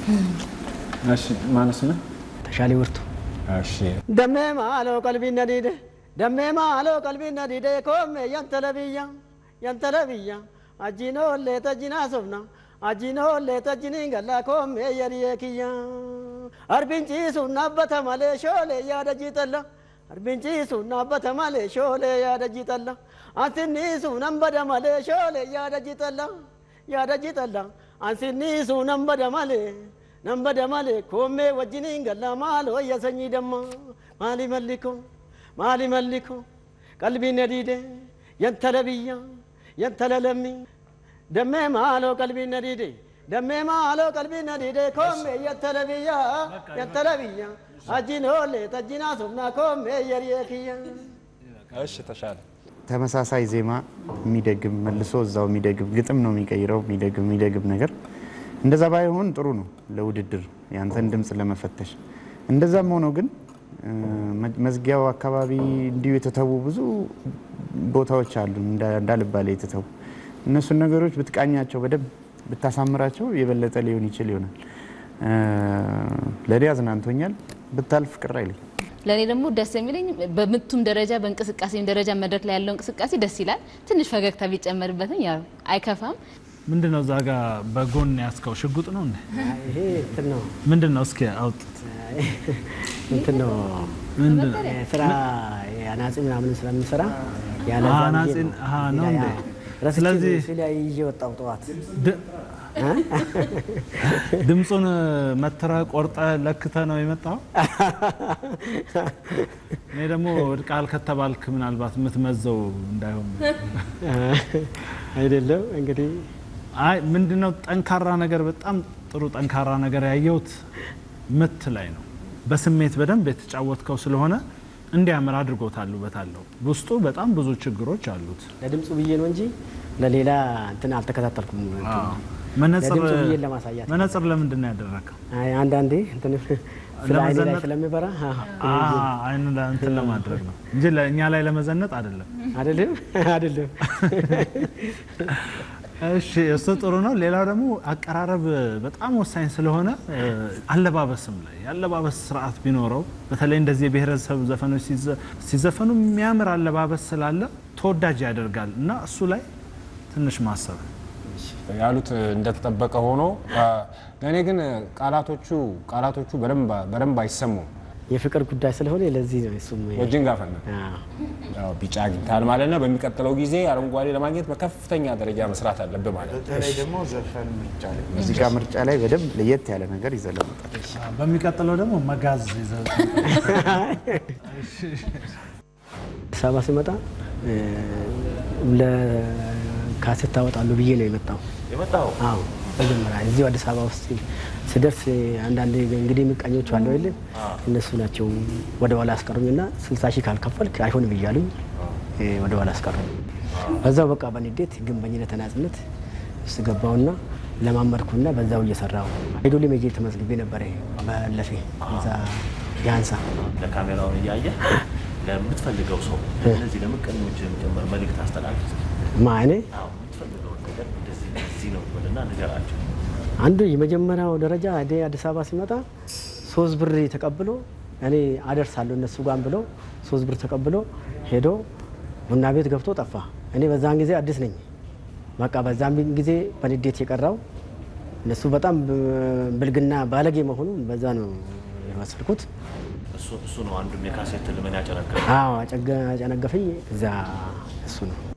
እሺ ማነስ ነው? ተሻለ ወርቱ እሺ ደሜ ማሎ ቀልቢ ነዲደ ደሜ ማሎ ቀልቢ ነዲደ ኮሜ የንተለብያ የንተለብያ አጂኖ ሌተጂና ሶፍና አጂኖ ሌተጂኒ ገላ ኮሜ የሪየክያ አርቢንቺሱ ናበተ ማሌ ሾሌ ያደጂጠላ አርቢንቺሱ ናበተ ማሌ ሾሌ ያደጂጠላ አንስኒሱ ነንበደ ማሌ ሾሌ ያደጂጠላ ያደጂጠላ አንስኒሱ ነንበደ ማሌ ነንበደ ማሌ ኮሜ ወጅኒ ገላ ማሎ የሰኝ ደማ ማሊ መሊኮ ማሊ መሊኮ ቀልቢ ነዲደ የንተለብያ የንተለለሚ ደሜ ማሎ ቀልቢ ነዲደ ደሜ ማሎ ቀልቢ ነዲደ ኮሜ የንተለብያ የንተለብያ አጂኖሌ ተጂና ሱምና ኮሜ የሪየክያ እሺ ተሻለ ተመሳሳይ ዜማ የሚደግም መልሶ እዛው የሚደግም ግጥም ነው የሚቀይረው የሚደግም የሚደግም ነገር እንደዛ ባይሆን ጥሩ ነው ለውድድር ያንተን ድምፅ ለመፈተሽ። እንደዛም ሆኖ ግን እ፣ መ- መዝጊያው አካባቢ እንዲሁ የተተዉ ብዙ ቦታዎች አሉ እንዳ- እንዳልባሌ የተተዉ እነሱን ነገሮች ብትቃኛቸው በደንብ ብታሳምራቸው የበለጠ ሊሆን ይችል ይሆናል። እ፣ ለእኔ አዝናንቶኛል። ብታልፍ ቅር አይለኝ። ለእኔ ደግሞ ደስ የሚለኝ በምቱም ደረጃ በእንቅስቃሴም ደረጃ መድረክ ላይ ያለው እንቅስቃሴ ደስ ይላል። ትንሽ ፈገግታ ቢጨመርበትም ያው አይከፋም። ምንድን ነው እዛ ጋ በጎን ያስከው ሽጉጥ ነው እንዴ? ይሄ እንትን ነው ምንድን ነው? እስኪ አውጡት። እንትን ነው ምንድን ነው? ስራ የአናጺ ምናምን ስለምንሰራ ያለ አዎ፣ ዛ ብዬ አናጺ- ነው። አዎ፣ ነው ያ- እንዴ? ረስቼ ስለዚህ- እሱ ላይ ይዤ ወጣሁ ጠዋት። ድ- ድምፁን መትረ ቆርጠ ለክተ ነው የመጣው። እኔ ደግሞ ወድቃል ከተባልክ ምናልባት የምትመዘው እንዳይሆን አይደለም እንግዲህ አይ ምንድነው ጠንካራ ነገር በጣም ጥሩ ጠንካራ ነገር ያየሁት ምት ላይ ነው። በስሜት በደንብ የተጫወትከው ስለሆነ እንዲያምር አድርጎታል። ውበት አለው። ውስጡ በጣም ብዙ ችግሮች አሉት። ለድምፁ ብዬ ነው እንጂ ለሌላ እንትን አልተከታተልኩም። መነጽር ለድምፁ ብዬ ለማሳያት መነጽር ለምንድን ነው ያደረከው? አይ አንዳንዴ እንትን ስለ አይኔ ላይ ለመዘነጥ? ስለሚበራ አ አይኑ ላይ እንትን ለማድረግ ነው እንጂ ለእኛ ላይ ለመዘነጥ አይደለም። አይደለም አይደለም እሺ እሱ ጥሩ ነው። ሌላው ደግሞ አቀራረብ በጣም ወሳኝ ስለሆነ እ፣ አለባበስም ላይ የአለባበስ ስርዓት ቢኖረው በተለይ እንደዚህ የብሔረሰብ ዘፈኖች ሲዘ- ሲዘፈኑ የሚያምር አለባበስ ስላለ ተወዳጅ ያደርጋል እና እሱ ላይ ትንሽ ማሰብ ያሉት እንደተጠበቀ ሆኖ አ፣ ለእኔ ግን ቃላቶቹ ቃላቶቹ በደንብ በደንብ አይሰሙም። የፍቅር ጉዳይ ስለሆነ ለዚህ ነው እሱም ወጅን ጋፈና አዎ። ያው ቢጫ አግኝተሃል ማለት ነው። በሚቀጥለው ጊዜ አረንጓዴ ለማግኘት በከፍተኛ ደረጃ መስራት አለብህ ማለት ነው። በተለይ ደግሞ ዘፈን ምርጫ ላይ ሙዚቃ ምርጫ ላይ በደንብ ለየት ያለ ነገር ይዘህ ለመውጣት በሚቀጥለው ደግሞ መጋዝ ይዘህ አዲስ አበባ ሲመጣ እ፣ ለካሴት ታወጣለሁ ብዬ ነው የመጣው። የመጣው አዎ መጀመሪያ እዚሁ አዲስ አበባ ውስጥ ስደርስ አንዳንድ እንግዲህ ምቀኞች አለው የለም እነሱ ናቸው ወደ ኋላ አስቀሩኝና ስልሳ ሺህ ካልከፈልክ አይሆንም እያሉኝ እ፣ ወደ ኋላ አስቀሩኝ። በዛው በቃ በንዴት ግንበኝነት ተናጽነት ውስጥ ገባውና ለማመድኩና በዛው እየሰራው ሄዶሊ ሜጄ ተመዝግቤ ነበረ ባለፌ እዛ ያንሳ ለካሜራውን እያየ ለምትፈልገው ሰው እነዚህ ለምቀኞች ጭምር መልእክት አስተላልፍ። ማኔ አዎ የምትፈልገውን ነገር እንደዚህ እንደዚህ ነው ብልና ንገራቸው። አንዱ የመጀመሪያው ደረጃ እኔ አዲስ አበባ ሲመጣ ሶስት ብር ተቀብሎ እኔ አደርሳለሁ እነሱ ጋር ብሎ ሶስት ብር ተቀብሎ ሄዶ ቡና ቤት ገብቶ ጠፋ። እኔ በዛን ጊዜ አዲስ ነኝ። በቃ በዛን ጊዜ በንዴት የቀራው እነሱ በጣም ብልግና ባለጌ መሆኑን በዛ ነው የወሰድኩት። እሱ እሱ ነው አንዱም የካሴት ልመን ያጨነገ አዎ አጨገ- አጨነገፈኝ። እዛ እሱ ነው